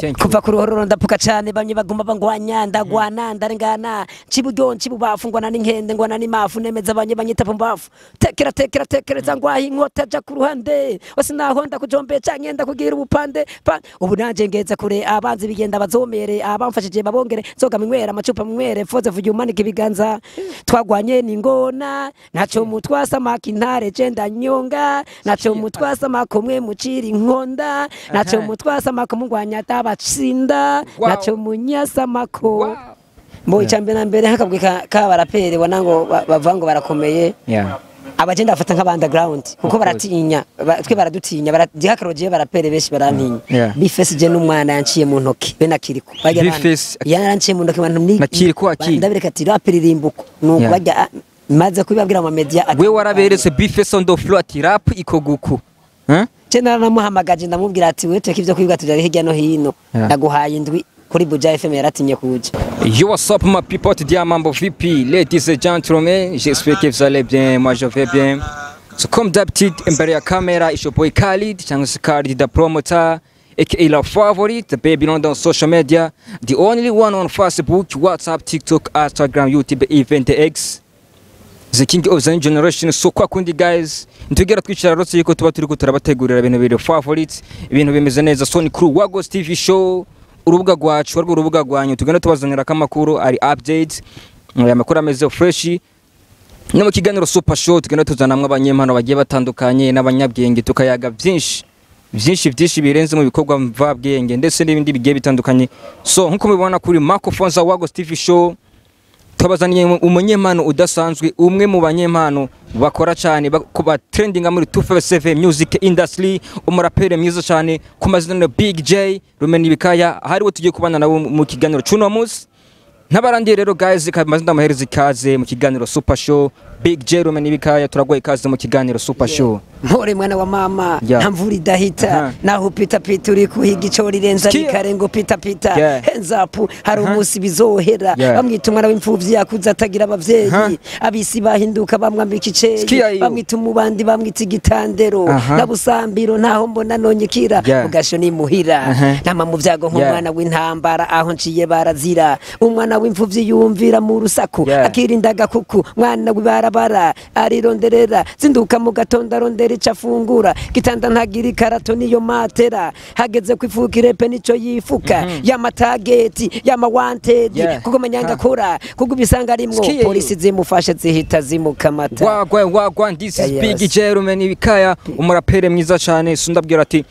thank you kuva ku ruhororo ndapuka cyane bamwe baguma bangwanya ndagwana ndarengana ciburyo cibubafu ngwana n'inkende ngwana n'imafu nemeza banye banyita pumbafu tekera tekera tekereza ngwahi inkota ja ku ruhande wasi naho ndakujombe canke ndakugira ubupande pa ubu nanje ngeze kure abanzi bigenda bazomere abamfashije babongere zoga minywera amacupa minywere foze vuga umanika ibiganza twagwanye n'ingona naco mutwasa makintare je ndanyonga naco mutwasa makomwe mucira inkonda naco Aha. mutwasa makomwe ngwanya tabatsinda Wow. naco munyasa mako Wow. mbo icambere na mbere hakabwe k'abaraperi bona ngo ba- bavuga ngo barakomeye yeah abagenda bafata nk'aba underground kuko baratinya ba- twe baradutinya baradihakarogeye barapere benshi barantinya Yeah. bifesi je n'umwana yanciye mu ntoki be na kiriko Barya bana- Bifesi- yaranciye mu ntoki abantu ni Na Kiriko aki? ndabireka ati raperi rimbuko nuko Yeah. bajya ah, maze kubibabwira mu media ati- we waraberetse bifes on the floor ati rap ikoguku Huh? je naramuhamagaje ndamubwira ati wewe teka ivyo kwiga tujari hirya no hino Yeah. ndaguhaye indwi kuri Buja FM yaratinye kuja Yo, what's up, ma people? Tu dis à Mambo VP, ladies and gentlemen. J'espère que vous allez bien. Moi, je vais bien. So, comme d'habitude, imbere ya camera, it's your boy Khalid, cyangwa se Khalid, the promoter, aka la favorite, the baby on the social media, the only one on Facebook, WhatsApp, TikTok, Instagram, YouTube, even the X. The king of the new generation so kwa kundi guys ntugera twicara rotse yuko tuba turi turabategurira ibintu biri favorite ibintu bimeze neza so ni kuri Wagos TV show urubuga rwacu rwo urubuga rwanyu tugenda tubazanira amakuru ari updates aya makuru ameze fresh no mu kiganiro super show tugenda tuzanamwe abanyempano bagiye batandukanye n'abanyabwenge tukayaga byinshi byinshi byinshi birenze mu bikorwa mvabwenge ndetse n'ibindi bigiye bitandukanye so nkuko mubibona kuri Marco Fonza Wagos TV show twabazaniye umunyempano udasanzwe umwe mu banyempano bakora cyane ba trendinga muri 257 music industry umuraperi mwiza cyane ku mazina ya Big J Rumeni Bikaya hariwe tugiye kubana nabo mu kiganiro cy'uno munsi ntabarangiye rero guys kamazina amahereza ikaze mu kiganiro super show Big J Rumeni Bikaya turagoye ikaze mu kiganiro super show mpore mwana wa mama Yeah. nta mvura idahita Aha. naho pita pita uri kuhiga ico rirenza Skia. rikarengo pita pita Yeah. hands up hari Aha. umunsi bizohera Yeah. bamwita umwana w'imfuvyi yakuze atagira abavyeyi Aha. abisi bahinduka bamwambika Skia iceye yo. bamwita umubandi bamwita igitandero Aha. na busambiro ntaho mbona nonyekira Yeah. ugasho ni muhira Aha. nama mu vyago Yeah. nk'umwana w'intambara aho nciye barazira umwana w'imfuvyi yumvira mu rusaku Yeah. akirinda agakuku mwana w'ibarabara arironderera zinduka mu gatondo arondera ico afungura gitanda ntagira ikarato niyo matera hageze kwifuka irepe nico yifuka y'amatageti y'amawantedi Yeah. kuko manyanga Ha. akora kuko ubisanga arimwo Skia. polisi zimufashe zihita zimukamata wagwa wagwa this is Yeah, Big yes. J Rumeni Bikaya umuraperi mwiza cyane sundabwira ati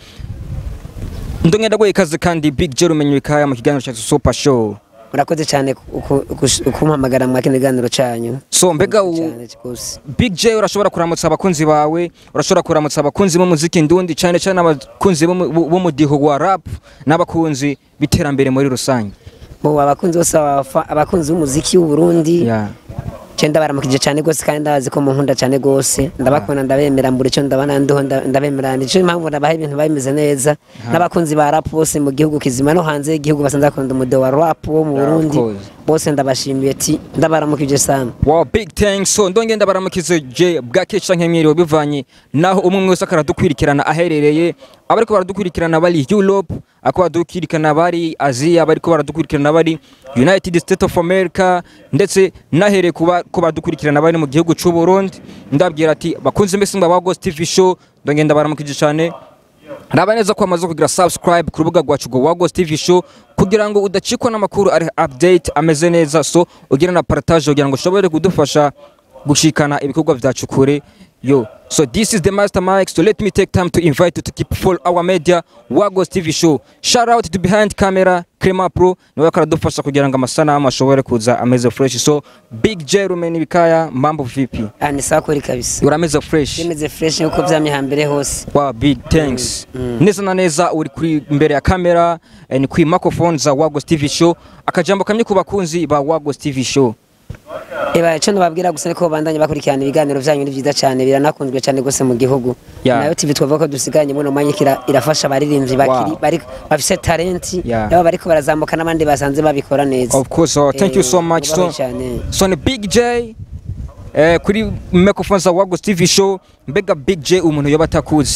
ndongera goye ikaze kandi Big J Rumeni Bikaya mu kiganiro cya super show murakoze cyane ku- ku- kumpamagara mwa kino kiganiro canyu so mbega u- cyane rwose Big J urashobora kuramutsa abakunzi bawe urashobora kuramutsa abakunzi b'umuziki ndundi cyane cyane abakunzi b'umu- b'umudiho wa rap n'abakunzi b'iterambere muri rusange bo abakunzi bose abafa- abakunzi b'umuziki w'u Burundi yeah. Je ndabaramukije cyane gose kandi ndabazi ko munkunda cyane gose ndabakunda ndabemera mbura icyo ndabana ndiho nda- ndabemera nico impamvu nabaha ibintu bimeze neza n'abakunzi ba rap bose mu gihugu kizima no hanze y'igihugu basanze bakunda umude wa rap wo mu Yeah, of Burundi course. bose ndabashimiye ati ndabaramukije sana Wow, big thanks. So ndonge ndabaramukize je bwake canke mwiriwe bivanye naho umwe umwe wese akaradukwirikirana aherereye abariko baradukwirikirana bari Europe ako baradukwirikirana bari Asia bariko baradukwirikirana bari United States of America ndetse nahereye kuba ko baradukwirikirana bari mu gihugu cy'u Burundi ndabwira ati bakunze mbese mba Wagos TV show ndonge ndabaramukije cyane raba neza ko wamaze kugira subscribe ku rubuga rwacu rwa Wagos TV show kugira ngo udacikwa n'amakuru ari update ameze neza so ugira na partage kugira ngo ushobore kudufasha gushikana ibikorwa byacu kure yo so this is the master mic so let me take time to invite you to keep follow our media Wagos TV show shout out to behind camera Crema Pro niwe karadufasha kugira ngo amasanamu ashobore kuza ameze fresh so Big J Rumeni Bikaya mambo vipi ah ni sawa kuri kabisa urameze fresh bimeze fresh nkuko vyamye hambere hose wa big thanks neza na neza uri kuri imbere ya kamera eh, ni kuri microphone za Wagos TV show akajambo kamwe ku bakunzi ba Wagos TV show Eba ico nababwira gusa niko bandanye bakurikirana ibiganiro vyanyu ni vyiza cyane biranakunzwe cyane gose mu gihugu Yeah. nayo TV twavuga ko dusiganye muno mwanya kira irafasha abaririmbyi bakiri Wow. bari bafise talenti Yeah. nabo bariko barazamuka n'abandi basanze babikora neza of course uh, thank you Eh, so much so, mubaho cyane. so ni Big J eh, kuri microphone za Wagos TV show mbega Big J umuntu yoba atakuzi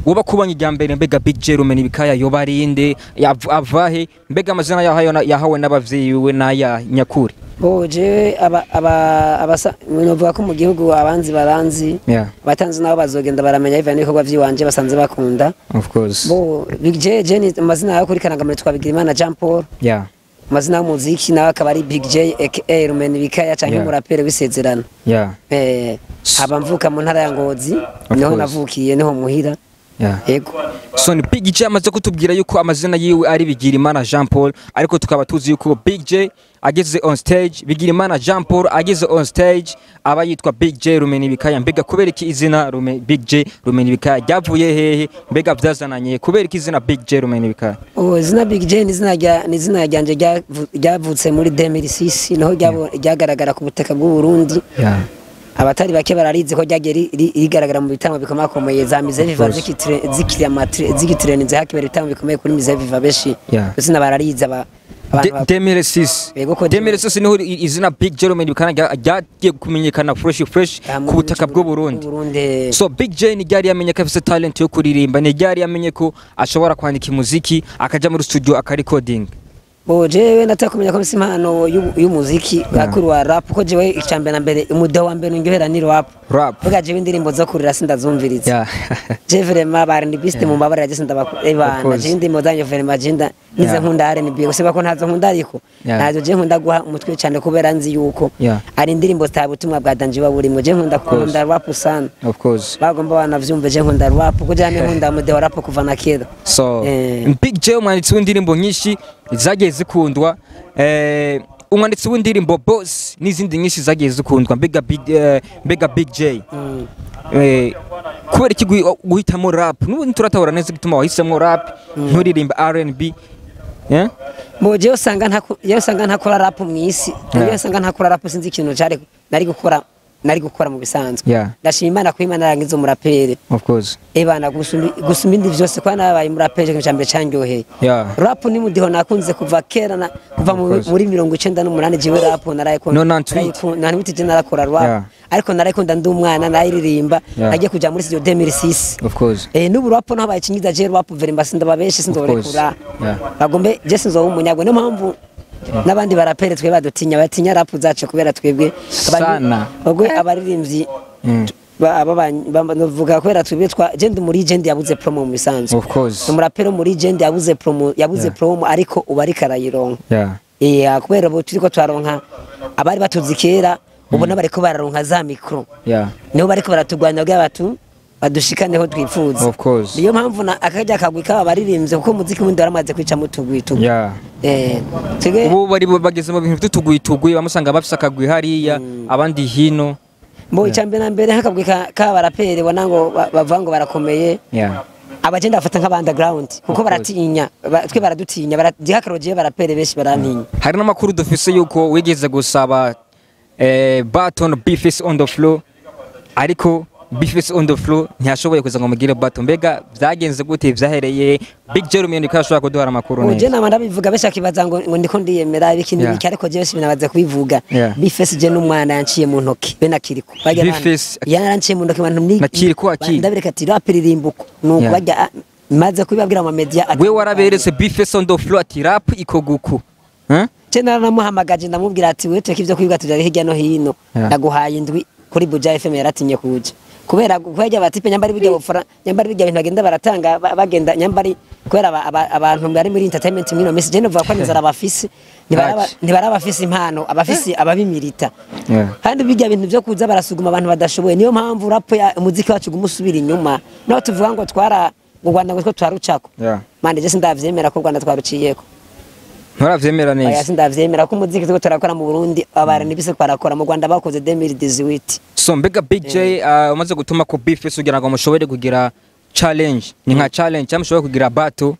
woba kubonye irya mbere mbega Big J Rumeni bikaya yoba ari inde yav- avahe mbega amazina yahawe yahawe n'abavyeyi we n'aya nyakuri bo jewe aba aba abasa novuga ko mu gihugu abanzi baranzi yeah abatanzi nabo bazogenda baramenya bivanye n'ibikorwa by'iwanje basanze bakunda of course bo Big J je ni amazina yawe kuri karangamure twabigira imana Jean Paul yeah amazina y'umuziki nawe akaba ari Big J aka Rumeni Bikaya canke Yeah. umuraperi w'isezerano yeah eh haba mvuka mu ntara ya Ngozi Of niho course. navukiye niho muhira yeah yego so ni Big J amaze kutubwira yuko amazina yiwe ari Bigirimana Jean Paul ariko tukaba tuzi yuko Big J ageze on stage Bigirimana Jean Paul ageze on stage aba yitwa Big J Rumeni Bikaya mbega kubera iki izina Rume, Big J Rumeni Bikaya ryavuye hehe mbega byazananye kubera iki izina Big J Rumeni Bikaya Oh, izina Big J ni izina rya ni izina ryanje ryavu- ryavutse muri 2006 niho ryabo- ryagaragara ku butaka bw'u Burundi yeah abatari bake bararizi ko ryagiye ri- ri- rigaragara mu bitambo bikomakomeye za Mise Viva course. zikitire zikiriya matri zikitirenze hakibera ibitambo bikomeye kuri Mise Viva beshi Yeah. izina bararizi aba abantu ba- 2006 Yego ko 2006 niho i- izina Big J Rumeni Bikaya rya- ryagiye kumenyekana fresh fresh Ah, mu ku butaka bw'u Burundi bw'u Burundi so Big J ni ryari yamenye ko afite talent yo kuririmba ni ryari yamenye ko ashobora kwandika umuziki akaja muri studio akarecording bo jewe nataka kumenya ko mfise impano y'u- y'umuziki akuru wa rap ko jewe icambere na mbere umuda wa mbere ndyohera ni rap rap Vuga jewe indirimbo zo kurira sindazumviriza yeah je vraiment ba R&B biste mu mabara yaje ndabana course. je ndi modanye vraiment je nda nize Yeah. nkunda R&B gusa ko ntazo nkunda ariko Yeah. ntazo je nkunda guha umutwe cyane kubera nzi yuko Yeah. ari indirimbo zitabutumwa bwa danje wa burimo je nkunda course. kunda rap sana of course bagomba banavyumve je nkunda rap kuko je nkunda mode wa rap kuva na kera so Eh. Big J umwanditsi w'indirimbo nyinshi zagiye zikundwa eh umwanditsi w'indirimbo Boss n'izindi nyinshi zagiye zikundwa mbega Big eh, mbega Big J Mm. eh kubera iki guhi- guhitamo rap n'ubu turatahura neza igituma wahisemo rap nturirimba R&B yeah Bo je usanga ntaku je usanga ntakora rap mu isi Yeah. je usanga ntakora rap sinzi ikintu cyari nari gukora nari gukora mu bisanzwe Yeah. ndashima Imana ko Imana yarangiza umuraperi of course ebana gusumba gusumba indi vyose kwa nabaye umuraperi ikintu cyambere cyanyoheye yeah rap ni mudiho nakunze kuva kera na kuva mu- course. muri mirongo icenda n'umunani jewe rap narayikunda No, nta tweet. nta je narakora rap Yeah. ariko narayikunda ndi umwana narayiririmba Yeah. nagiye kuja muri studio 2006 of course Eh n'ubu rap naho bayikinyiza je rap verimba sindaba benshi sinzorekura Yeah. bagombe je sinzoba umunyagwe niyo mpamvu n'abandi barapere twe badutinya batinya rap zacu kubera twebwe abari- Sana. bagwe abaririmbyi Mm. ba- aba ba- ba- novuga kubera twebwe twa je ndi muri je ndi yabuze promo mu bisanzwe of course umuraperi wo muri je ndi yabuze promo yabuze Yeah. promo ariko ubu ariko arayironka yeah eh kubera ubu turiko twaronka abari batuzi kera ubu n'abariko bararonka za mikro yeah niho bariko baratugwanya kugira batu badushikaneho twifuza of course niyo mpamvu na akajya kagwi kaba baririmbye kuko umuziki wundi waramaze kwica mu tugwi tugwi yeah eh twebwe ubu bari bageze mu bintu by'utuguyituguyi bamusanga bafise akagwi hariya abandi hino mbo icyambere na mbere nk'akagwi ka- k'abaraperi bona ngo ba- bavuga ngo barakomeye yeah abagenda bafata nk'abandground kuko course. baratinya ba- twe baradutinya baradihakarogeye baraperi benshi barantinya hari n'amakuru dufise yuko wigeze gusaba eh, baton bifis on the floor ariko bifis on the floor ntiyashoboye kuza ngo mugire baton mbega byagenze gute vyahereye big jeremy niko yashobora kuduhara amakuru uje neza nama ndabivuga benshi akibaza ngo ngo ndiko ndiyemera ibiki Yeah. n'ibiki ariko jewe sibinabaze kubivuga Yeah. bifesi je n'umwana yanciye mu ntoki be nakiriko Barya bana- Bifesi- yaranciye mu ntoki abantu ni Na Kiriko akiri. ndabireka ati rap ririmbuko nuko Yeah. bajya ah, maze kubibabwira mu media ati- we waraberetse bifis on the floor ati rap ikoguku Huh? je naramuhamagaje ndamubwira ati wewe tureke ivyo kwiga tujya hirya no hino Yeah. ndaguhaye indwi kuri Buja FM yaratinye kuja kubera kubera batipe nyambari bijya bufara nyambari bijya bintu bagenda baratanga ba- bagenda nyambari kubera aba- aba- abantu bari muri entertainment mwino message je novuga ko nizara abafisi ntibaraba Ati. ntibaraba abafisi impano abafisi ababimirita Yeah. kandi bijya bintu byo kuza barasuguma abantu badashoboye niyo mpamvu rap ya umuziki wacu gumusubira inyuma naho tuvuga ngo twara ngo Rwanda ngo two twarucako Yeah. mande je sindavyemera ko u Rwanda twaruciyeko nturavyemera Oya neza sindavyemera ko umuziki turiko turakora mu Burundi abarani bise twarakora mu Rwanda bakoze 2018 so mbega big j uh, umaze gutuma ko bifis kugira ngo mushobore kugira challenge ni nka challenge cyangwa mushobore kugira battle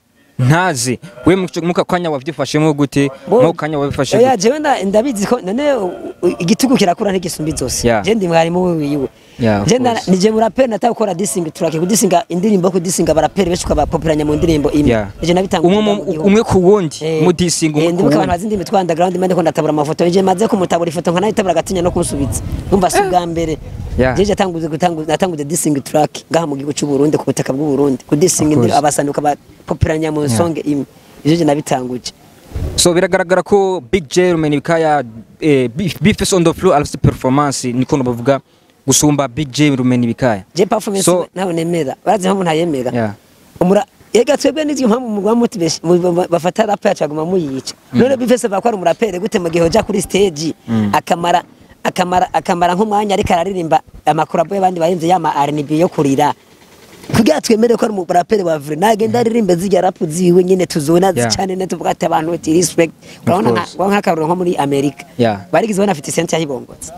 ntazi we muka kanya wavyifashemo gute Bo- mu kanya wabifashe oya gute jewe nda- ndabizi ko none u- u- igitugu kirakura ntigisumba inzosi Yeah. je ndi mwarimu wiwe Yeah, of je nda- course. nije muraperi nataka gukora disingi turake kudisinga indirimbo kudisinga baraperi benshi ukabapopulanya mu ndirimbo imwe Yeah. je nabitanga umwe mu- umwe ku wundi mudisinga umwe ku ndibuka abantu wundi bazi indimi twa underground mende ko ndatabura amafoto je maze kumutabura ifoto nkanayitabura agatinya no kunsubiza numva si bwa mbere Yeah. jeje natanguze gutanguza natanguze disingi track ngaha mu gihugu cy'u Burundi ku butaka bw'u Burundi kudisinga Of course. indirimbo abasanduka bapopulanya mu song imwe ivyo je nabitanguje so biragaragara ko big j rumeni bikaya eh, bifes on the floor alafite performance niko bavuga gusumba big j rumeni bikaya je performance So- nawe nemera barazi mpamvu ntayemera Yeah. umura ega twebwe n'izo mpamvu mu rwa motivation mu- mu- bafata rap yacu aguma muyica none bifese bakora umurapere gute mu gihe uja kuri stage akamara akamara akamara nk'umwanya ariko araririmba amakorabo y'abandi bahinze yama R&B yo kurira kugira twemere ko ari umurapere wa vrai nagenda aririmbe zijya rap ziwe nyine tuzona Yeah. zicane ne tuvuga ati abantu bati respect urabona nka course. urabona nk'akaruru nko muri Amerika Yeah. barigize bana afite sente yahibongotse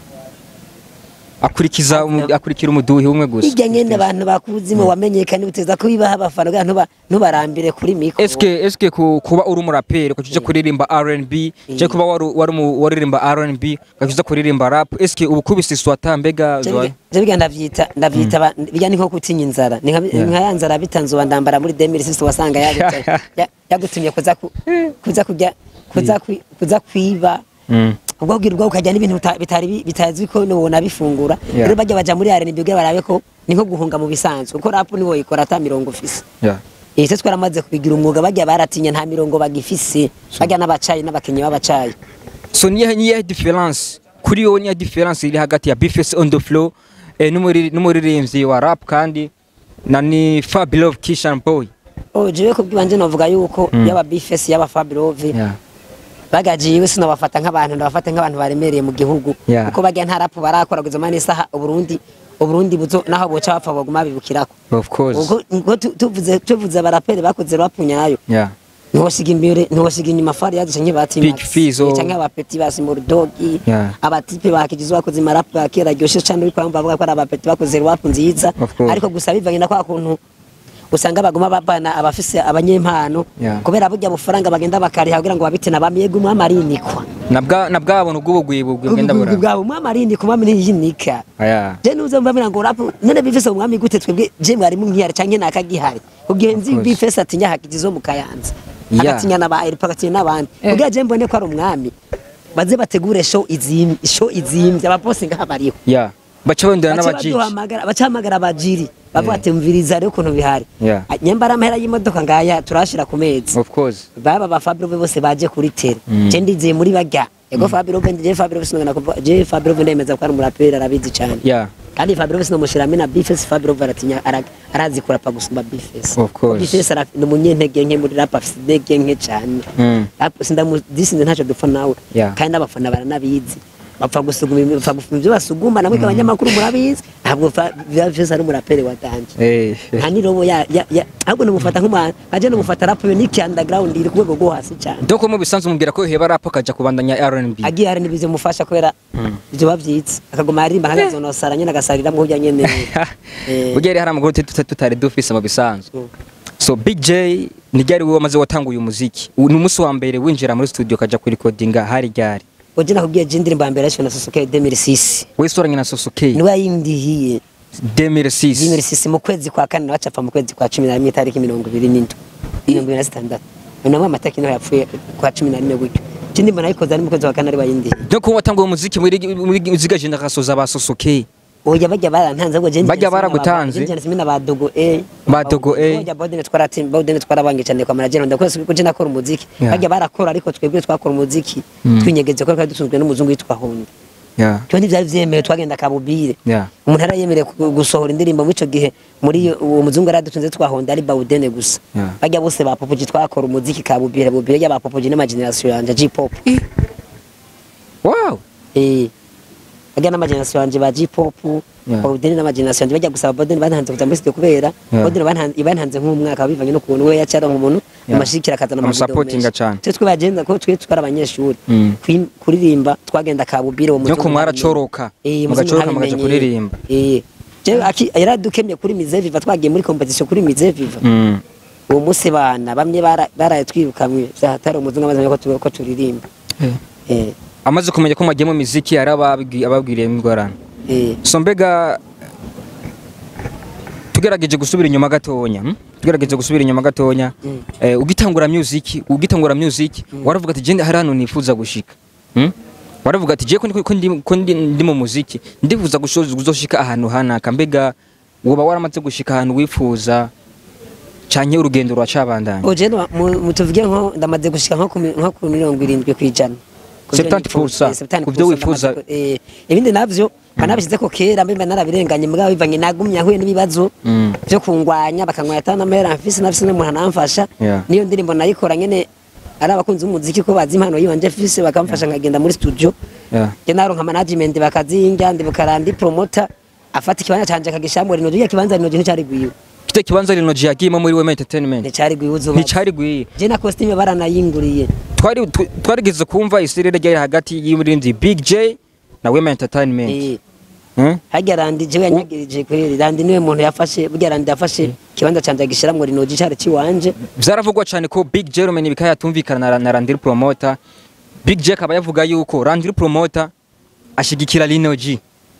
akurikiza umu- akurikira umuduhi umwe gusa hirya nyene abantu bakuzimo wamenyekanye uteza kubibaha abafana kugira ntuba ntubarambire kuri mikoro eske eske ku- kuba uri umuraperi ukacuza kuririmba R&B je kuba wari wari umu- waririmba R&B ukacuza kuririmba rap eske ubu kubise swata mbega Je biga ndavyita ndavyita ba- bijya ni nko gutinya inzara ni nka Yeah. nka ya nzara bitanze wandambara muri 2006 wasanga yaguta- ya- yagutumye kuza ku- kuza kujya kuza kwi- kuza kwiba Mm. ubwo bwira ubwo ukajya n'ibintu bita- bitari bi- bitazwi ko nubona bifungura Yeah. rero bajya baja muri arena ibyo barabe ko ni nko guhunga mu bisanzwe kuko rap ni woyikora ata mirongo ufise yeah ese twaramaze kubigira umwuga bajya baratinya nta mirongo bagifise bajya n'abacayi n'abakenyi b'abacayi so niye niye difference kuri wowe niye difference iri hagati ya bifes on the floor eh, n'umuri- n'umuririmbyi wa rap kandi na ni Fabulous Kishan Boy oh jewe kubwibanje novuga yuko yaba bifesi yaba Fabrove yeah bagajiwe sinabafata nk'abantu ndabafata nk'abantu baremereye mu gihugu Yeah. kuko bajya nta rapu barakora kugeza mani isaha uburundi uburundi buzo naho boca bapfa baguma bibukirako of course ubwo ubwo tu- tuvuze tuvuze abaraperi bakoze rapu nyayo yeah ntiwasiga imbere ntiwasiga inyuma fari yaduce nk'ibati Big Fizzo. canke abapeti ba Simordogi Yeah. abatipe bakigize bakoze marapu ya kera ryoshe cane uri kwamba bavuga ko ari abapeti bakoze rapu nziza Of course. ariko gusa bivanye na kwa kuntu usanga baguma babana abafise abanyempano Yeah. kubera burya bufaranga bagenda bakariha kugira ngo babite nabamyega umwami arinikwa nabwa nabwabona ubwo bugwibu bwenda ubwo bura bwabo umwami arinikwa umwami ntiyinika aya je nuze mbabira ngo rapu none bifese umwami gute twebwe je mwarimu nkihari canke nakagihari kugihe nzi Of course. bifese atinya hakigizo mu kayanza Yeah. agatinya n'aba Eripa agatinya n'abandi Eh. kugira je mbone ko ari umwami baze bategure show izimye show izimye abaposi ngaha bariho yeah baca bendera baca n'abajiji baduhamagara baca hamagara abajiri bavuga Yeah. ati mviriza rero ukuntu bihari Yeah. Ah, nyambara amahera y'imodoka ngaya turashira ku mezi of course baba ba Fabio bose baje kuri tele Mm. je ndizeye muri bajya ego Fabio Bende je Fabio sinongana kuvuga je Fabio Bende yemeza ko ari umuraperi arabizi cyane yeah kandi Fabio Bende nomushiramo na Bifes Fabio baratinya ara- arazi kurapa gusumba Bifes Of course. Bifes ara- ni umunyentege nke muri rap afite intege nke cyane Mm. Rap sindamu disinze ntacyo dupfa nawe Yeah. kandi abafana baranabizi bapfa gusuguma ibintu- bapfa gufuma ibyo basuguma namwe abanyamakuru murabizi ntabwo Fa- Bifes ari umuraperi wa danje eh nta nirobo ya ya ya ahubwo namufata nk'umwana aje namufata rap yo ni underground iri ku rwego rwo hasi cyane doko mu bisanzwe mubwira ko heba rap akaja kubandanya R&B agiye hari n'ibizo mufasha kubera ibyo babyitse akaguma aririmba nk'agazonosara nyine agasariramwo ujya nyene Eh. burya rero hari amakuru tuta- tutari dufise mu bisanzwe Mm. so big j ni ryari wowe wamaze watanguye umuziki U- ni umunsi wa mbere winjira muri studio ukaja kurikodinga hari ryari uje nakubwiye je indirimbo ya mbere yashwe na Sosoke 2006 wisoranye na sosoke niwe yayindihiye 2006 2006 mu kwezi kwa kane bacapfa mu kwezi kwa 11 itariki mirongo ibiri n'indwi mirongo ibiri na zitandatu namwe amataki niho yapfuye kwa cumi na rimwe gutyo je ndimba nayikoze ari mu kwezi kwa kane ari bayindihiye doko watanguye umuziki muri muri muziga jenda gasoza ba sosoke oya bajya barantanze ahubwo je Bajya baragutanze? simina ba dogo e Ba Dogo E. oya bodene twaratim bodene twarabangiye cyane kwa manager ndakwese ko je nakora umuziki Yeah. bajya barakora ariko twebwe twakora umuziki Mm. twinyegeze ko twari dusunzwe n'umuzungu witwa Honda yeah cyo ntivyari vyemewe twagenda kabubire yeah umuntu arayemerewe ku- gusohora indirimbo muri ico gihe muri iyo- uwo muzungu yaradutunze twahonda ari bawudene gusa Yeah. bajya bose ba popoji twakora umuziki kabubire bubire y'aba popoji n'ama generation yanje G-pop wow eh bajya n'ama generation yanje ba G-pop Yeah. bawudene n'ama generation yanje bajya gusaba bodene bantanze kuza muri studio kubera Yeah. bodene bantanze bantanze nk'umwaka bivanye no kubona we yacara nk'umuntu Yeah. amashikira akazana amavideo Amusapotinga menshi. cane. twe twabagenda ko twe twari abanyeshuri Mm. Kwi- kuririmba twagenda kabubire uwo Nyo muzungu ko mwaracoroka, Eh, mugacoroka muzungu mukaja ntabimenye. kuririmba. eh je aki yaradukemye kuri Mize Viva twagiye muri competition kuri Mize Viva mm uwo munsi bana bamwe bara- baraye twirukamwe vyahatari umuzungu amaze ko tu- ko turirimba eh amaze kumenya ko mwagiye mu miziki hari ababwi- ababwiriye ingorane eh so mbega tugerageje gusubira inyuma gatonya hmm? tugerageje gusubira inyuma gatonya Mm. eh, ugitangura music ugitangura music waravuga ati je hari hano nifuza gushika hmm? waravuga ati je ko ndi- ko ndi- ko ndi ndi mu muziki ndifuza gushoza kuzoshika ahantu hanaka mbega woba waramaze gushika ahantu wifuza canke urugendo ruracabandanya oje no mu- mu tuvuge nko ndamaze gushika nko ku mi- nko ku mirongo irindwi kwijana Ku byo 70% nifuza, eh, 70% ku byo wifuza. ndamaze ku- eh, ibindi navyo banabishyize ko kera mbe narabirenganye mbwa bivanye nagumye ahuye n'ibibazo Mm. byo kungwanya bakangwanya atana amahera mfise nafise n'umuntu anamfasha Yeah. niyo ndirimbo nayikora nyene ari abakunzi b'umuziki ko bazi impano yiwanje mfise bakamfasha nkagenda muri studio yeah. je naronka management bakazinga ndi bukarandi promoter afata ikibanza canje akagishamura rino gihe kibanza rino gihe nicari gwiwe kite kibanza rino giyagiyemo muri wema entertainment nicari gwiwe uzuba nticari gwiye je na costume baranayinguriye twari tw- twarigeze kumva isirere ryari hagati y'umurinzi Big J na Wema Entertainment eh hmm? harya randi jewe yanyagirije kweri randi niwe muntu yafashe burya randi yafashe ikibanza canje agishiramwo rino gihe cari ciwanje vyaravugwa cyane ko Big J rumenya ibikaya yatumvikana na, na Randy Promoter Big J akaba yavuga yuko Randy Promoter ashigikira Lino G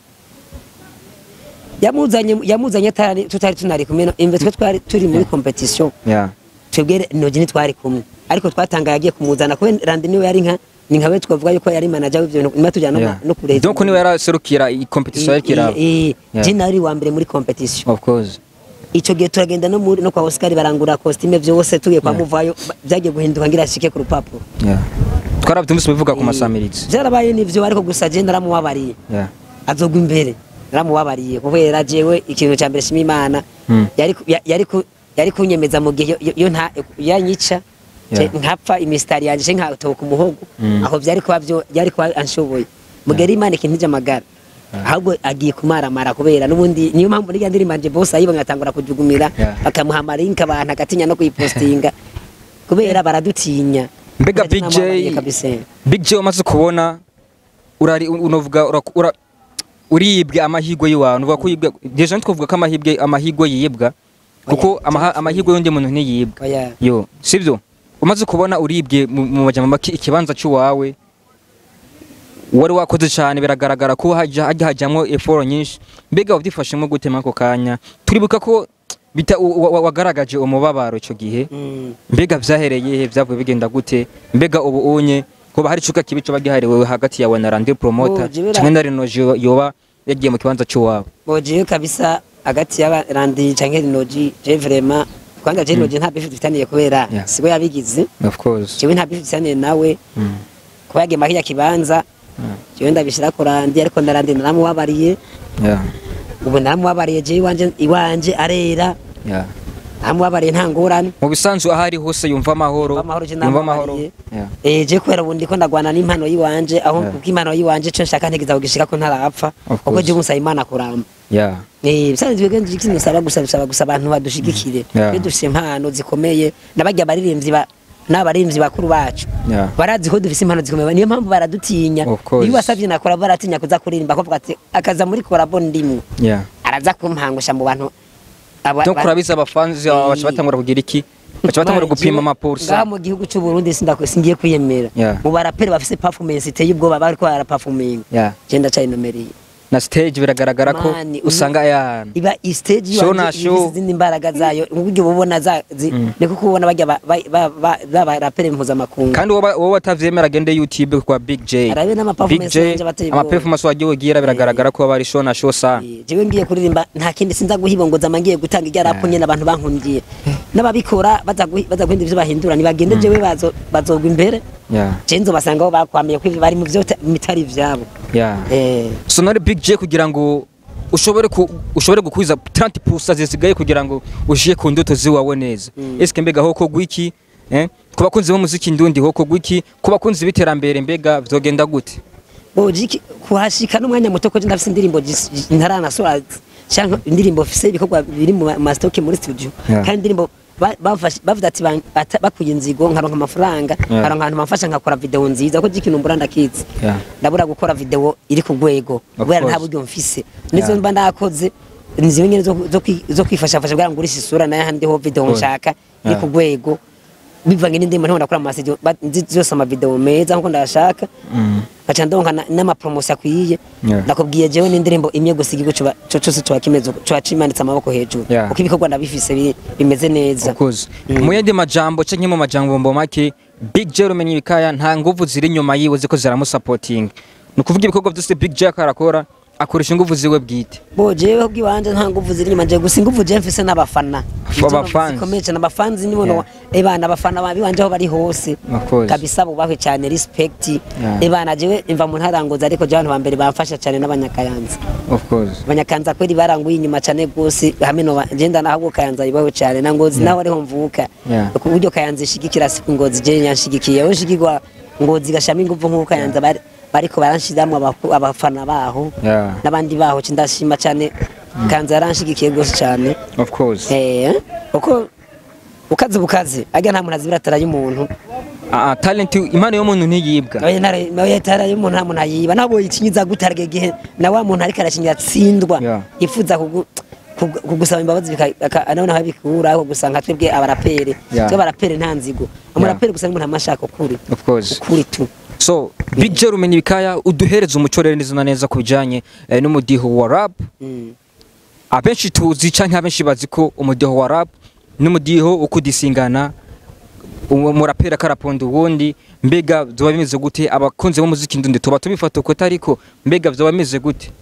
yamuzanye yamuzanye atari tutari tunari kumwe no- imve twe twari turi muri competition yeah. twebwe noje ntitwari kumwe ariko twatangaye agiye kumuzana kuko randi niwe yari nka ni nkawe twavuga yuko yari manager w'ivyo bintu nyuma tujyana no yeah. ma- no kureza donc niwe yaraserukira i competition yarikira eh Yeah. je nari wa mbere muri competition of course ico gihe turagenda no muri no kwa Oscar barangura costume vyose tugiye kwa Yeah. muvayo ba- vyagiye guhinduka ngira ashike ku rupapuro yeah. twarabyumvise bivuga ku masamirizi vyarabaye nivyo ariko gusa je ndaramubabariye yeah. azogwa imbere naramubabariye kubera jewe ikintu cya mbere shima imana Mm. yari ku- ya- yari ku- yari kunyemeza mu gihe yo- yo nta yanyica Yeah. je nkapfa imisitari yanje je nkatoka umuhogo Mm. aho byari kuba byo byari kuba anshoboye mu gihe imana ikintu amagara ahubwo agiye kumaramara kubera n'ubundi niyo mpamvu nirya ndirimbo yanje bose ayibo ngatangura kujugumira Yeah. bakamuha amarinka abantu agatinya no kuyipostinga kubera baradutinya mbega Ndetse Big J namubabariye kabisa. Big J umaze kubona urari unovuga ura, ura, uribwe amahigwe yiwawe unovuga ko yibwe deja ntitwavuga ko amahigwe amahigwe yibwa kuko Oya, amaha- amahigwe y'undi muntu ntiyibwa Oya. yo sibyo umaze kubona uribwe mu mu majambo make ikibanza cy'uwawe wari wakoze cyane biragaragara ko hajya hajya hajyamo eforo nyinshi mbega wabyifashemo gute muri ako kanya turibuka ko bita wa- wa- wagaragaje umubabaro icyo gihe Mm. mbega vyahereye he vyavuye bigenda gute mbega ubu unye kuba hari icuka kibi coba gihariwe hagati yawe na Randy Promoter Oh, jibira- canke na Reno Jo- yoba yagiye mu kibanza cy'uwawe bojeyo kabisa hagati y'abarandi canke rinoji je vraiment kwanza je rinoji nta bifu dufitaniye kubera Yeah. siwe yabigize of course jewe nta bifu dufitaniye nawe Mm. kuba yagiye mahirya kibanza Mm. jewe ndabishira ku randi ariko ndarandi naramubabariye yeah ubu naramubabariye jewe iwanje iwanje arera yeah naramubabariye nta ngorane mu bisanzwe ahari hose yumva amahoro Yumva amahoro, je yumva amahoro namubabariye. yeah Eh je kubera ubu ndiko ndagwana n'impano yiwanje aho Yeah. kuko impano yiwanje co nshaka ntegeza kugishika ko ntarapfa Of kuko course. je musaba imana kuramba yeah Eh, bisanzwe bwenge ikintu usaba gusa bisaba gusa abantu badushigikire Yeah. iyo dufise impano zikomeye nabajya abaririmbyi ba n'abaririmbyi bakuru bacu yeah barazi ko dufise impano zikomeye niyo mpamvu baradutinya Of course. iyo wasavye nakora baratinya kuza kuririmba ko ati akaza muri korabo ndimwe yeah araza kumpangusha mu bantu aba- donc ba- urabizi abafanzi baca batangura kugira iki baca batangura Mara, gupima jewe amapursa ngaha mu gihugu cy'u Burundi sindako singiye kwiyemera Yeah. mu baraperi bafise performance iteye ubwoba bariko baraperforminga yeah je ndacayinumereye na stage biragaragara ko Mani, usanga yana iba stage Show na yanje show. ifise izindi mbaraga zayo uburyo bubona za zi- niko kubona bajya ba- ba- ba- ba- b'abaraperi mpuzamakungu kandi wowe wowe watavyemera agende YouTube kwa Big J arabe Big n'amaperformance J yanje bateye ama ubwoba. performance wagiye ugira biragaragara ko bari show na show sana Eh, jewe ngiye kuririmba nta kindi sinza guhibongoza amangiye gutanga irya rapu nyene abantu bankundiye n'ababikora baza guhi- baza guhindura ivyo bahindura nibagende jewe bazo- bazogwa imbere yeah je nzobasanga aho bakwamiye ko ivyo bari mu vyo mitari ivyabo yeah Eh, so nari Big J kugira ngo ushobore ku, ushobore gukwiza 30% zisigaye kugira ngo ushiye ku ndoto ziwawe neza Mm. eske mbega hoko gwiki eh ku bakunzi b'umuziki ndundi hoko gwiki ku bakunzi b'iterambere mbega vyogenda gute bojiki kuhashika n'umwanya muto ko je ndafise indirimbo jis- j- ntaranasora canke indirimbo mfise ibikorwa biri mu ma- mastoke muri studio Yeah. kandi indirimbo ba- bafashe- bavuze ati ban- bata- bakuye inzigo nkaronka amafaranga Yeah. nkaronka ahantu bamfasha nkakora video nziza ko jikintu mbura ndakizi Yeah. ndabura gukora video iri ku rwego Of kubera nta course. buryo mfise nizo Yeah. mba ndakoze inzira nyine zo- zo kwi- zo kwifashafasha kugira ngo urishe isura nayo handi ho video Cool. nshaka iri Yeah. ku rwego bivanye n'indirimbo ntabwo nakora amavideo ba- nzi zose amavideo meza nkuko ndashaka Mm. ngaca ndonka na- n'amapromosi akwiye Yeah. nakubwiye jewe n'indirimbo imwe gusa igihugu coba- co cose coba kimeze uko, coba cimanitse amaboko hejuru Yeah. kuko ibikorwa ndabifise biri- bimeze neza Of course. Mm. mu yandi majambo canke mu majambo mbo make Big J rumenye ibikaya nta nguvu ziri inyuma yiwe ziko ziramusapotinga ni ukuvuga ibikorwa byose Big J akarakora akoresha inguvu ziwe bwite bo jewe bw'iwanje nta nguvu ziri inyuma jewe gusa inguvu jewe mfise n'abafana Abafans. zikomeye cane abafanzi nibono Yeah. ebana abafana ba biwanje aho bari hose Of course. kabisa bubahwe cane respect Yeah. ebana jewe imva mu ntarangoza ariko jewe abantu ba mbere bamfasha cane n'abanyakayanza of course abanyakanza kweli baranguye inyuma cane gose hamwe no ngenda naho kayanza yubahwe cane na ngozi naho ariho mvuka Yeah. ku buryo kayanza ishigikira siku ngozi je yanshigikiye we shigirwa ngozi gashama inguvu nk'uko kayanza bari bariko baranshiramwo abaku- abafana baho Yeah. n'abandi baho ci ndashima cane kanza yaranshigikiye gose cane of course eh uko ukaze bukaze aga nta muntu azibira ataraye umuntu Ah, ah, talent impano y'umuntu ntiyibwa nawe ntare nawe yataraye umuntu nta muntu ayiba nabo ikinyiza gutarge gihe na wa muntu ariko arakinira tsindwa Yeah. yifuza kugu kugu- kugusaba imbabazi nawe nawe bikura ahubwo gusa nka twebwe abarapere Yeah. twe abarapere nta nzigo umurapere gusa n'umuntu amashaka ukuri of course ukuri tu so Big J rumenye ibikaya uduhereza umuco rero neza na neza ku bijanye eh, n'umudiho wa rap Mm. abenshi tuzi canke abenshi bazi ko umudiho wa rap n'umudiho ukudisingana umurapera karaponda uwundi mbega vyoba bimeze gute abakunzi b'umuziki ndundi tuba tubifata uko ariko mbega vyoba bimeze gute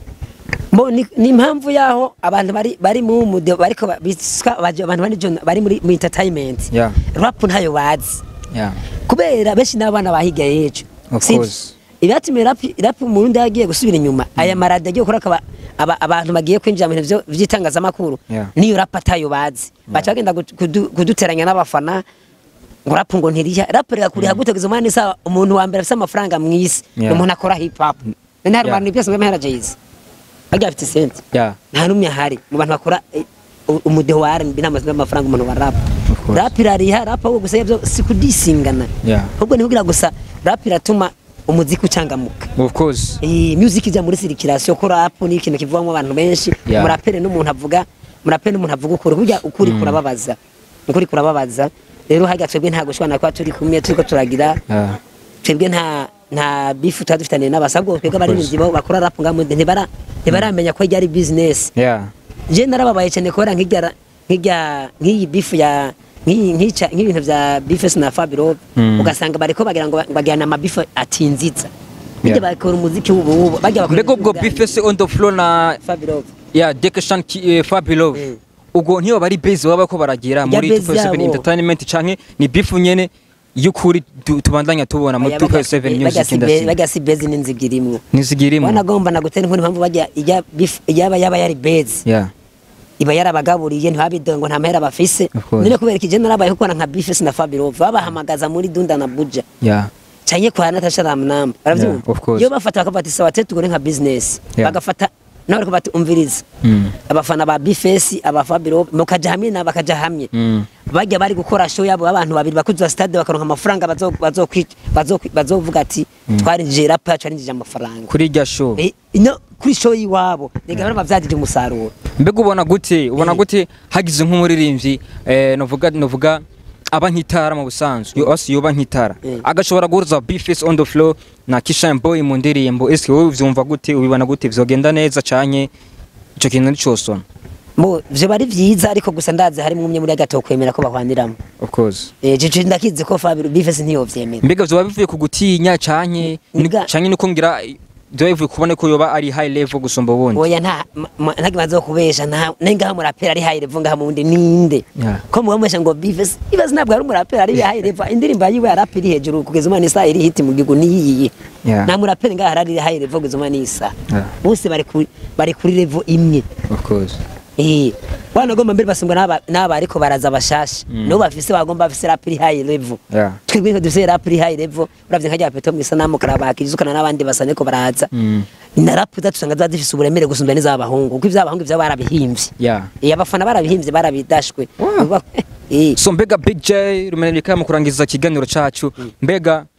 Bo ni ni impamvu yaho abantu bari bari mu mude bariko ba- biswa baje- abantu bari jo- bari muri mu entertainment Yeah. rap ntayo bazi yeah. kubera benshi n'abana bahiga yejo Of Sivyo? course. ibyatumye rap rap mu Burundi yagiye gusubira inyuma aya maradi yagiye gukora akaba aba- abantu bagiye kwinjira mu bintu vyo- vy'itangazamakuru Yeah. niyo rap atayo bazi baca bagenda kudu- kudu- kuduteranya n'abafana ngo rap ngo ntiriha rap rirakuriha gute kugeza umwana isa umuntu wa mbere afite amafaranga mu isi Yeah. ni umuntu akora hip hop none hari Yeah. abantu byose ngo mahera Jay-Z bagiye bafite sente Yeah. nta n'umwe ahari mu bantu bakora eh, u- umudeho wa R&B nta mazina y'amafaranga umuntu wa rap Of course. rap irariha rap ahubwo gusa ibyo si kudisingana Yeah. ahubwo ni kugira gusa rap iratuma umuziki ucangamuka of course iyi music ijya muri circulation ko rap ni ikintu kivamo abantu benshi Yeah. murapere n'umuntu avuga murapere n'umuntu avuga ukuri burya ukuri kurababaza ukuri kurababaza rero hajya twebwe nta gushwana kuba turi kumwe turiko turagira yeah. twebwe nta nta bifu tuba dufitaniye n'abasabwo twebwe abaririmbyi bo bakora rap ngaho ntibara ntibaramenya ko ryari business yeah. je narababaye cyane kubera nk'irya nk'irya nk'iyi bifu ya nk'iyi nk'ica nk'ibintu bya bifes na Fabiro Mm. ugasanga bariko bagira ngo bagirana amabifu atinzitsa Yeah. bijya bakora umuziki w'ubu bajya bakora mbega ubwo bifese on the floor na Fabiro yeah Dekeshan eh, Fabulous Mm. ubwo ntiyo bari base baba ko baragira Ijya muri base 247 yabo. entertainment canke ni beef nyene y'ukuri tu- tubandanya tubona muri 247 music industry bajya si bezi n'inzibyi irimwo nizigirimo wanagomba nagutera inkuru impamvu bajya ijya bifu yaba yaba yari bezi yeah iba yarabagaburiye ntibabidongo nta mahera bafise Of course. none kubera iki narabaye kuko na nka bifes na Fabiro babahamagaza muri Dunda na Buja yeah canke kwa Natasha Ramnamba baravyumva Yeah, of course. iyo bafata bakafata sawa tete tugore nka business Yeah. bagafata nawe ariko bati umviriza Mm. abafana ba Bifesi aba Fabiro mukaja hamwe na bakaja hamwe Mm. bajya bari gukora show yabo abantu babiri bakuzuza stade bakaronka amafaranga bazo bazo bazo bazovuga ati twarinjije rap yacu arinjije amafaranga kuri irya show Eh, ino kuri show yiwabo nega yeah. bavyagije umusaruro mbega ubona gute ubona Eh. gute hagize nk'umuririmbyi eh, novuga novuga aba nk'itara mu busanzwe yo asi yoba nk'itara Eh. agashobora guhuza bifes on the floor na Kishan Boy mu ndirimbo ese wowe uvyumva gute ubibona gute vyogenda neza canke ico kintu nicosona mo vyo bari vyiza ariko gusa ndazi harimo umwe muri agato kwemera ko bahwaniramo of course eh je ndakizi ko Fabiro Bifesi ntiyovyemera mbega vyoba bivuye ku gutinya canke ni- Nga- canke nuko ngira vyoba bivuye kubona ko yoba ari high level gusumba ubundi oya nta ntagi bazo kubesha nta nengaho murapera ari high level ngaha mu wundi ninde Yeah. ko mubamesha ngo Bifesi Bifesi ntabwo ari umurapera ari high level indirimbo yiwe yarapi iri hejuru kugeza umwana isa iri hiti mu gihugu niyiyi Yeah. nta murapera ngaha ari high level kugeza umwana isa Yeah. bose bari kuri bari kuri level imwe of course Eh, wanagomba mbere basungwa n'aba n'aba ariko baraza bashasha Mm. no bafise bagomba bafise rap iri high level yeah twebwe ko dufise rap iri high level uravye nkajya peto mu isanamu karabakizukana n'abandi basane ko baraza Mm. na rap zatusanga ziba zifise uburemere gusumba n'iz'abahungu kuko ivy'abahungu ivyo barabihimbye yeah eh abafana barabihimbye barabidashwe Wow. eh so mbega big j rumeneka mu kurangiza ikiganiro cacu mbega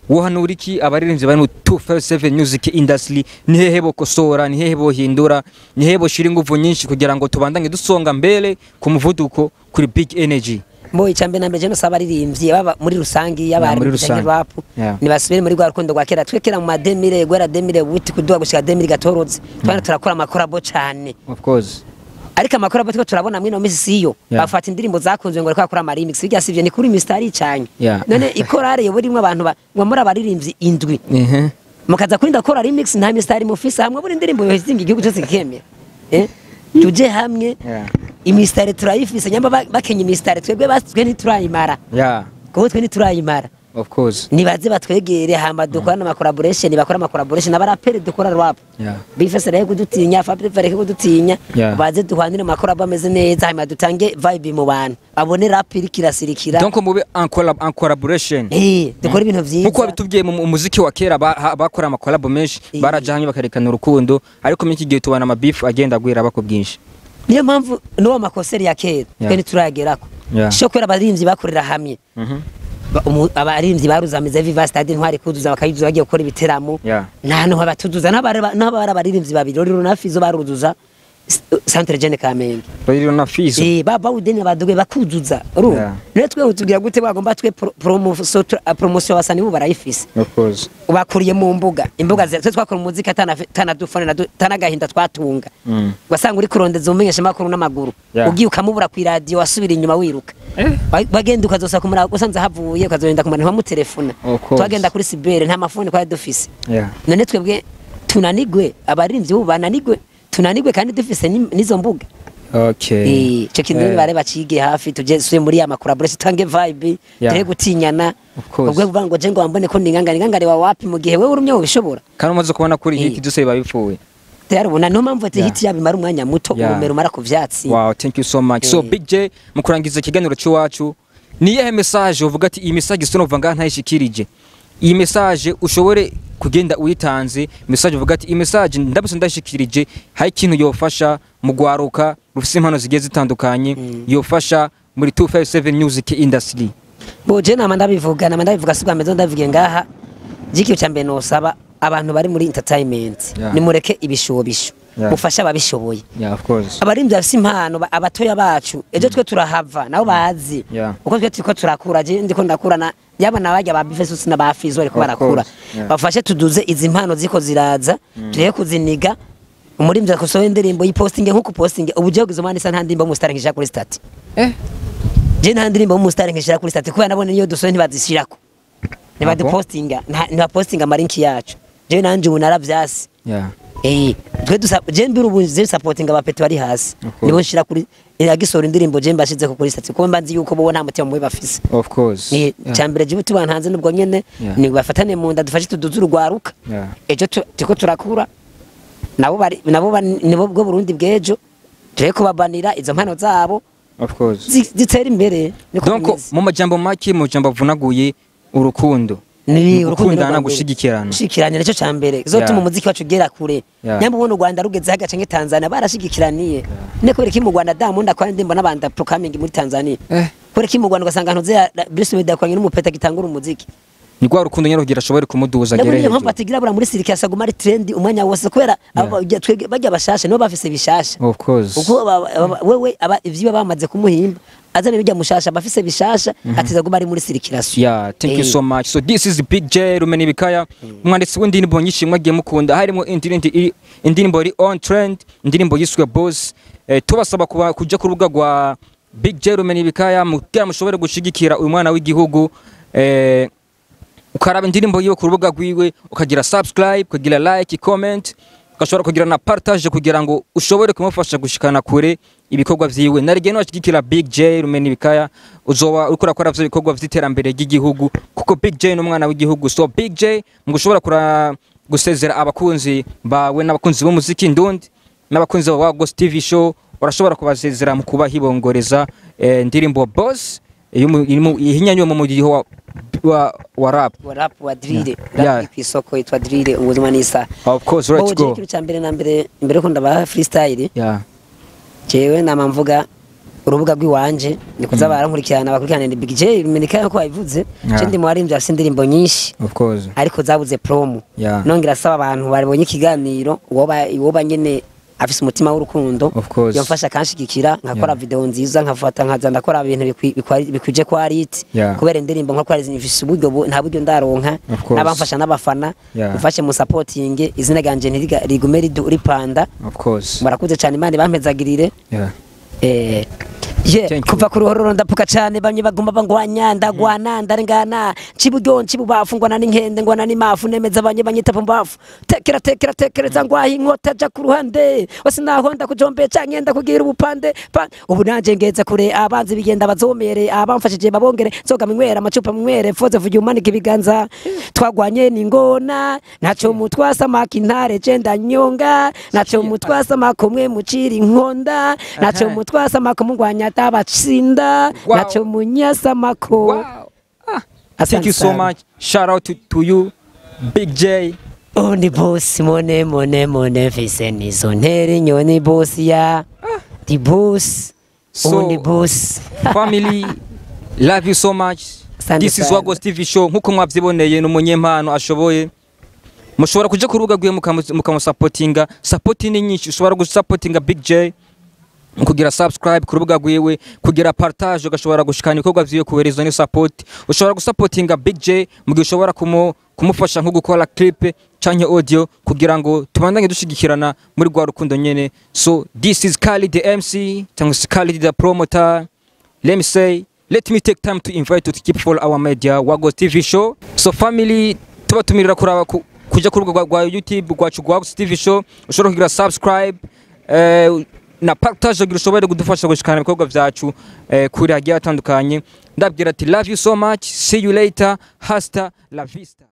wohanura iki abaririmbyi bari mu 257 music industry ni hehe bokosora ni hehe bohindura ni hehe boshira ingufu nyinshi kugira ngo tubandanye dusonga mbele ku muvuduko kuri big energy mbo icambere na mbere je nosaba abaririmbyi baba muri rusangi Yeah, y'abari muri mu rusangi. rap Yeah. nibasubire muri rwa rukundo rwa kera twe kera mu mademire gwera demire wuti kuduha gushika demire gatoroze twana turakora amakorabo cane of course ariko amakorabo twe turabona mwino misi siyo Yeah. bafata indirimbo zakunzwe ngo reka kora remix bijya sivyo ni kuri Mr. Aricanye Yeah. none ikorare yobo rimwe abantu ba- ngo muri abaririmbyi indwi ehe mukaza kurinda kora remix nta Mr. Ari mufise hamwe buri indirimbo yohizinga igihugu cyose kikemera eh tuje hamwe yeah imisitari turayifise nyamba ba- bakenya imisitari twebwe basitwe ntiturayimara yeah kuko twe ntiturayimara of course nibaze batwegere hamba dukora n'ama collaboration bakora ama collaboration abaraperi dukora rap yeah bifese rero kudutinya Fabio reka kudutinya Yeah. baze duhwanire amakorabo ameze neza hanyuma dutange vibe mu bantu abone rap iri kirasirikira donc mube en collab en collaboration eh dukora ibintu vyiza nkuko babitubwiye mu mu muziki wa kera ba- ha- bakora amakolabo menshi Eh. baraja hamwe bakarekana urukundo ariko muri iki gihe tubona amabifu agenda agwira bako bwinshi niyo mpamvu n'uwo makoseri ya kera Yeah. twe ntiturayagerako Yeah. sho kubera abaririmbyi bakorera hamwe Mhm. Ba- umu- abaririmbyi baruzamiza viva stade ntwari kuzuza bakayuzuza bagiye gukora ibiteramo Yeah. nta hantu habatuzuza n'abari abaririmbyi babiri rero na fizo baruzuza s- centre jeune kamenge rero na fizo Eh, ba bawudeni baduge bakuzuza urumva Yeah. rero twe utubwira gute bagomba twe pro- promotion promotion basani bo barayifise of course bakuriye mu mbuga imbuga zira twe twakora umuziki atana tanadufone na tanagahinda twatunga Mm. wasanga uri kurondeza umenyesha makuru n'amaguru Yeah. ugiye ukamubura ku radio wasubira inyuma wiruka Ba- bagenda ukazosa kumara usanze havuye ukazogenda kumara ntiwamutelefona Of course. twagenda kuri sibere nta mafoni twari dufise yeah none twebwe tunanigwe abarinzi ubu bananigwe tunanigwe kandi dufise ni- n'izo mbuga okay Eh, ico kintu Eh. bare bacige hafi tuje suye muri ya collaboration tange vibe Yeah. tere gutinyana Of course. ubwo kuvuga ngo je ngo wambone ko ningangana ingangare wa wapi mu gihe wewe urumye ubishobora kandi umaze kubona kuri Eh. hiti byose biba bipfuye yarabona niyo mpamvu ati Yeah. hiti yabimara umwanya muto Yeah. urumero umara ku vyatsi wow thank you so much so Eh. big j mu kurangiza ikiganiro cy'iwacu ni iyihe message uvuga ati iyi message sinumva ngaha ntayishikirije iyi message ushobore kugenda uyitanze message uvuga ati iyi message ndabuse ndashikirije hari ikintu yofasha mu gwaruka rufise impano zigiye zitandukanye yofasha muri 257 music industry bo je nama ndabivuga nama ndabivuga si bwa mbere ndabivuge ngaha jiki cya mbere nosaba abantu bari muri entertainment Yeah. nimureke ibishobisho Yeah. mufashe ababishoboye yeah of course abarimvyi bafise impano ba- abatoya bacu ejo twe turahava nabo bazi Yeah. uko twe turiko turakura je ndiko ndakurana yabona barya ba bifesus na ba fizo bariko Of barakura course, yeah. bafashe tuduze izi mpano ziko ziraza tureke kuziniga umurimvyi akosoye indirimbo yipostinge nkuko postinge ubu jewe izo mani isa nta ndimbo mu star nkishira kuri stati eh je nta ndirimbo mu star nkishira kuri stati kubera nabone niyo dusoye ntibazishirako ntibadupostinga nta- ntibapostinga amarinki yacu jewe nanje ubu naravyasi yeah Eh, twe dusa je mbira ubu je supporting abapeto bari hasi. Of course. Nibo nshira kuri yagisora indirimbo je mbashize ko kuri stati kuko mbanzi yuko bo nta mutima mubi bafise. of course Ni yeah. cyambere je tubantu hanze nubwo nyene Yeah. ni bafatane mu nda dufashe tuduze urwaruka. yeah Ejo tu- turiko turakura. Nabo bari nabo bari- nibo bwo Burundi bwejo. Tuje kubabanira izo mpano zabo of course zi- zitera imbere. Niko donc bimeze. mu majambo make mu majambo avunaguye urukundo ni gukundana gushigikirana gushigikirana nicyo cya mbere zotuma Yeah. umuziki wacu ugera kure Yeah. nyamba ubona u Rwanda rugeze hagace nke Tanzania barashigikiraniye ne kubera iki mu Rwanda Diamond akora indirimbo n'abanda programming muri Tanzania eh kubera iki mu Rwanda ugasanga ntuze ya- Bruce Melody akoranye n'umupeta gitangura umuziki ni rwa rukundo nyine rugira ashobore kumuduza nabo agere niyo mpamvu hejuru atigira bura muri sirike asaguma ari trend umwanya wose kubera aba- twege- bajya bashasha nibo bafise bishasha of course uko aba- aba- wewe aba ivyiwe bamaze kumuhimba azana bijya mushasha bafise bishasha atiza guma ari muri sirikirasiyo Yeah, thank you Eh. so much. So this is Big J Rumeni Bikaya. Umwanditsi w'indirimbo nyinshi mwagiye mukunda harimo indirimbo iri- indirimbo iri on trend, indirimbo yiswe Boss. Eh, tubasaba kuba kuja ku rubuga rwa Big J Rumeni Bikaya mugira mushobore gushigikira uyu mwana w'igihugu. Eh, ukaraba indirimbo yiwe ku rubuga rwiwe ukagira subscribe ukagira like comment ugashobora kugira na partage kugira ngo ushobore kumufasha gushikana kure ibikorwa vyiwe narigeno ashigikira Big J Rumeni Bikaya uzoba uriko urakora vyo bikorwa vy'iterambere ry'igihugu kuko Big J n'umwana w'igihugu so Big J mu gushobora kura gusezera abakunzi bawe n'abakunzi b'umuziki ndundi n'abakunzi ba Ghost TV show urashobora kubasezera mu kubahibongoreza eh, ndirimbo Boss ihinyanywe mu mudiho wa, wa, wa rap wa rap wa drill Yeah. rap Yeah. ku isoko yitwa drill ubuzima nisa of course let's go ikintu cya mbere na mbere mbere ko ndabaha freestyle yeah jewe nama mvuga urubuga rw'iwanje ni kuza barankurikirana bakurikirana ni Big J Dominica ko babivuze Yeah. je ndi mu baririmbyi afite indirimbo nyinshi of course ariko zabuze promo Yeah. nongera asaba abantu babonye ikiganiro uwoba uwoba nyene afise umutima w'urukundo Of course. yomfasha kanshigikira nkakora Yeah. video nziza nkafata nkaza ndakora ibintu bikwi- bikwa- bikwije kwa rit Yeah. kubera indirimbo nko kwari zifise uburyo bu- nta buryo ndaronka Of course. n'abamfasha n'abafana Yeah. mfashe mu supporting izina ganje ntiriga- rigume ridu- ripanda of course murakuze cyane imana ibampezagirire yeah Eh, ye Thank you. kuva ku ruhororo ndapuka cyane bamwe baguma bangwanya ndagwana ndarengana ciburyo ncibubafu ngwana n'inkende ngwana n'imafu nemeza abanye banyita pumbafu tekera tekera tekereza ngwahi inkota ja ku ruhande wese naho ndakujombeye canke ndakugira ubupande pa- ubu nanje ngeze kure abanzi bigenda bazomere abamfashije babongere nzoga minywera amacupa minywere foze vuga umanika ibiganza twagwanye n'ingona naco mutwasa maka intare je ndanyonga naco mutwasa maka umwe mucira inkonda naco Aha. mutwasa maka mungwanya tabatsinda Wow. naco munyasa mako wow ah. thank Asante you so sana. much shout out to, to you big j undi bosi mone mone mone fise nizo ntera inyoni bosi ya di bosi So- undi bosi family love you so much Asante this is sana. wagos tv show nkuko mwabyiboneye ni umunyempano ashoboye mushobora kuja ku rubuga rwiwe mukamu- mukamusapotinga sapoti ni nyinshi ushobora gusapotinga big j kugira subscribe ku rubuga rwiwe kugira partage ugashobora gushikana ibikorwa vyiwe kuhereza ni support ushobora gusapotinga big j mu gihe ushobora kumu, kumufasha nko gukora clip canke audio kugira ngo tubandanye dushigikirana muri rwa rukundo nyene so this is Khalid the MC cyangwa se Khalid the promoter let me say let me take time to invite you to keep follow our media Wagos TV show so family tubatumirira kuraba ku, kuja ku rubuga rwa- rwa YouTube rwacu rwa Wagos TV show ushobora kugira subscribe eh, na partage kugira ushobore kudufasha gushikana ibikorwa vyacu eh, kuri hagiye hatandukanye ndabwira ati love you so much see you later hasta la vista